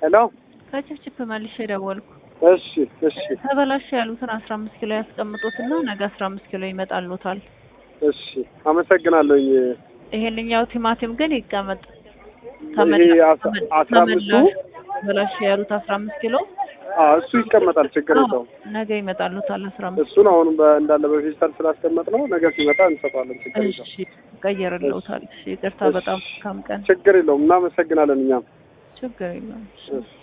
ሄሎ ከችፕችፕ መልሼ ደወልኩ። እሺ እሺ ተበላሽ ያሉትን አስራ አምስት ኪሎ ያስቀምጡትና ነገ አስራ አምስት ኪሎ ይመጣሉታል። እሺ አመሰግናለሁኝ። ይሄንኛው ቲማቲም ግን ይቀመጥ። ይሄ አስራ አስራ አምስቱ ተበላሽ ያሉት አስራ አምስት ኪሎ አዎ እሱ ይቀመጣል፣ ችግር አዎ፣ የለውም። ነገ ይመጣሉታል አስራ አምስት እሱን አሁን በ- እንዳለ በፌስታል ስላስቀመጥ ነው ነገ ሲመጣ እንሰጠዋለን። ችግር የለውም። እሺ ቀየርልዎታል። እሺ ይቅርታ፣ እሺ። በጣም መልካም ቀን። ችግር የለውም። እናመሰግናለን እኛም ችግር የለውም። እሺ